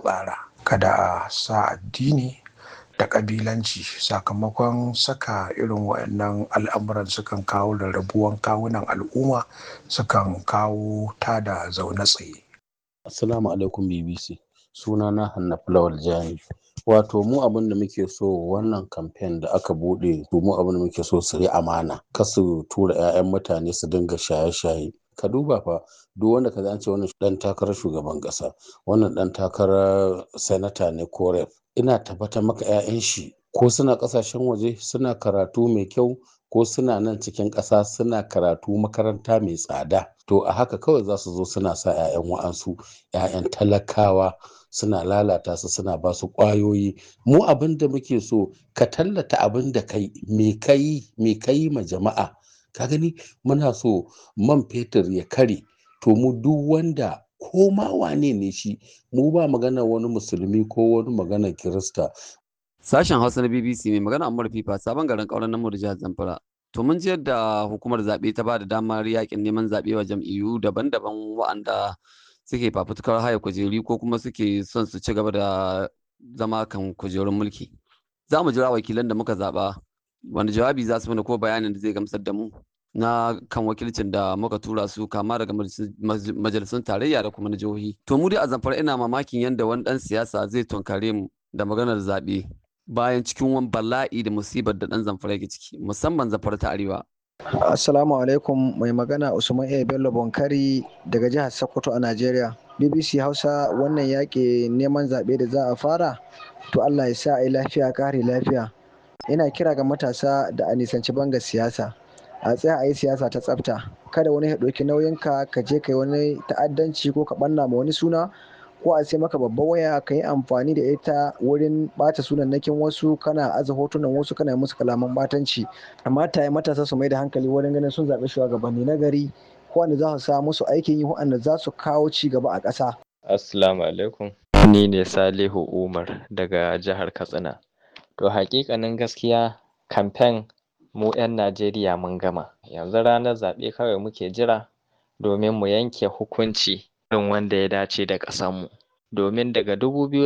tsara kada a sa addini da ƙabilanci sakamakon saka irin waɗannan al'amuran sukan kawo rarrabuwan kawunan al'umma sukan kawo tada zaune tsaye Assalamu alaikum BBC. Sunana Hannaf Lawal Jani. Wato mu abin da muke so wannan kamfen da aka bude to mu abin da muke so su yi amana. Kar su tura 'ya'yan mutane su dinga shaye-shaye. Ka duba fa duk wanda ka ce wannan dan takarar shugaban kasa, wannan dan takarar sanata ne ko rep. Ina tabbatar maka 'ya'yan shi ko suna kasashen waje suna karatu mai kyau ko suna nan cikin ƙasa suna karatu makaranta mai tsada to a haka kawai za su zo suna sa 'ya'yan wa'ansu 'ya'yan talakawa suna lalata su suna ba su ƙwayoyi mu abin da muke so ka tallata abin da kai me kai me kai ma jama'a ka gani muna so man fetur ya kare to mu duk wanda ko ma wane ne shi mu ba magana wani musulmi ko wani magana kirista Sashen Hausa na BBC mai magana Ammar Fifa sabon garin ƙauren namu da jihar Zamfara. To mun ji yadda hukumar zaɓe ta ba da damar yakin neman zaɓe wa jam'iyyu daban-daban wa'anda suke fafutukar haya kujeri ko kuma suke son su ci gaba da zama kan kujerun mulki. Za mu jira wakilan da muka zaɓa wanda jawabi za su mana ko bayanin da zai gamsar da mu na kan wakilcin da muka tura su kama daga majalisun tarayya da kuma na jihohi. To mu dai a Zamfara ina mamakin yadda wani ɗan siyasa zai tunkare mu da maganar zaɓe. bayan cikin wani bala'i da musibar da ɗan zamfara yake ciki musamman zamfara ta arewa. Assalamu alaikum mai magana Usman A. Bello Bonkari daga jihar Sokoto a Najeriya. BBC Hausa wannan yaƙi neman zaɓe da za a fara to Allah ya sa a yi lafiya kare lafiya. Ina kira ga matasa da a nisanci banga siyasa. A tsaya a yi siyasa ta tsafta. Kada wani ya ɗauki nauyinka ka je ka yi wani ta'addanci ko ka ɓanna ma wani suna ko a sai maka babban waya ka yi amfani da ita wurin bata sunannakin wasu kana aza hotunan wasu kana musu kalaman batanci amma ta yi matasa su mai da hankali wurin ganin sun zaɓi shugabanni na gari wanda za su sa musu aikin yi wanda za su kawo ci gaba a ƙasa. Assalamu alaikum. Ni ne Salihu Umar daga jihar Katsina. To hakikanin gaskiya kamfen mu 'yan Najeriya mun gama. Yanzu ranar zaɓe kawai muke jira domin mu yanke hukunci irin wanda ya dace da ƙasarmu. Domin daga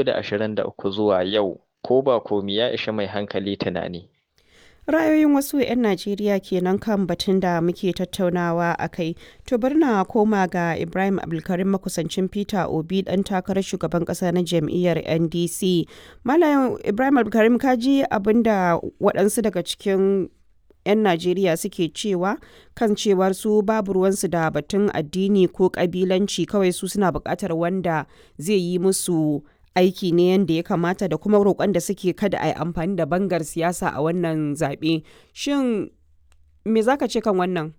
2023 zuwa yau ko ba komi ya ishi mai hankali tunani. Ra'ayoyin wasu 'yan Najeriya kenan kan batun da muke tattaunawa a kai. To bari na koma ga Ibrahim Abdulkarim makusancin Peter Obi ɗan takarar shugaban ƙasa na jam'iyyar NDC. Malam Ibrahim Abdulkarim ka ji abin da waɗansu daga cikin 'yan Najeriya suke cewa kan cewar su babu ruwansu da batun addini ko kabilanci kawai su suna buƙatar wanda zai yi musu aiki ne yadda ya kamata da kuma roƙon da suke kada a yi amfani da bangar siyasa a wannan zaɓe. Shin me za ka ce kan wannan?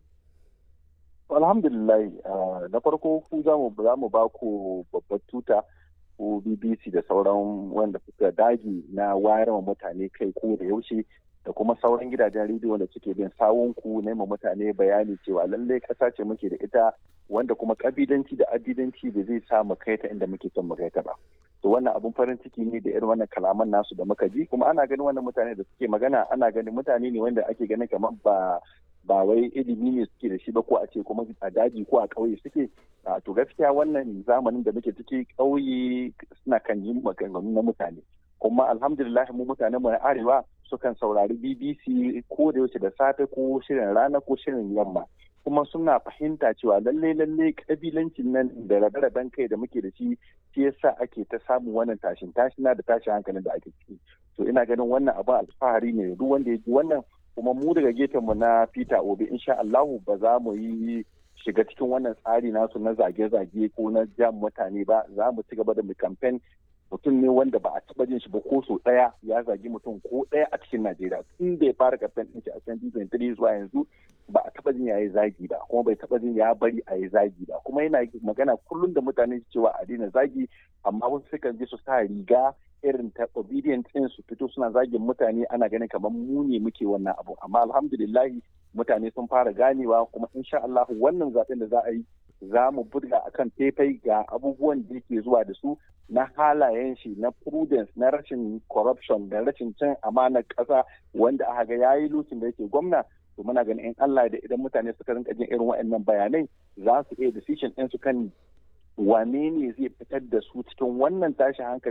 Alhamdulillah na farko ku za mu ba ku babbar tuta ko BBC da sauran wanda suka dage na wayar wa mutane kai ko da yaushe da kuma sauran gidajen rediyo da suke bin sawunku nema mutane bayani cewa lallai ƙasa ce muke da ita wanda kuma ƙabilanci da addidanci da zai sa mu kai ta inda muke son mu kai ta ba to wannan abun farin ciki ne da irin wannan kalaman nasu da muka ji kuma ana ganin wannan mutane da suke magana ana ganin mutane ne wanda ake ganin kamar ba ba wai ilimi ne suke da shi ba ko a ce kuma a daji ko a ƙauye suke to gaskiya wannan zamanin da muke ciki ƙauye suna kan yi maganganu na mutane kuma alhamdulillah mu mutanen mu na arewa sukan saurari BBC ko da yaushe da safe ko shirin rana ko shirin yamma kuma suna fahimta cewa lalle lalle kabilancin nan da rabe-raben kai da muke da shi shi yasa ake ta samun wannan tashin tashina da tashin hankalin da ake ciki to ina ganin wannan abin alfahari ne duk wanda ya ji wannan kuma mu daga gefen mu na Peter Obi insha Allahu ba za mu yi shiga cikin wannan tsari nasu na zage-zage ko na jam mutane ba za mu ci gaba da mu campaign mutum ne wanda ba a taba jin shi ba ko so daya ya zagi mutum ko daya a cikin Najeriya tun da ya fara kamfen din shi a 2023 zuwa yanzu ba a taba jin ya yi zagi ba kuma bai taba jin ya bari a yi zagi ba kuma yana magana kullum da mutane cewa a daina zagi amma wasu sukan je su sa riga irin ta obedient din su fito suna zagin mutane ana ganin kamar mu ne muke wannan abu amma alhamdulillahi mutane sun fara ganewa kuma insha Allah wannan zaben da za a yi za mu burga akan faifai ga abubuwan da yake zuwa da su na halayen shi na prudence na rashin corruption da rashin cin amanar ƙasa wanda aka ga yayi lokacin da yake gwamna to muna ganin in Allah da idan mutane suka rinka jin irin waɗannan bayanai za su iya decision ɗin su kan wane ne zai fitar da su cikin wannan tashin hankali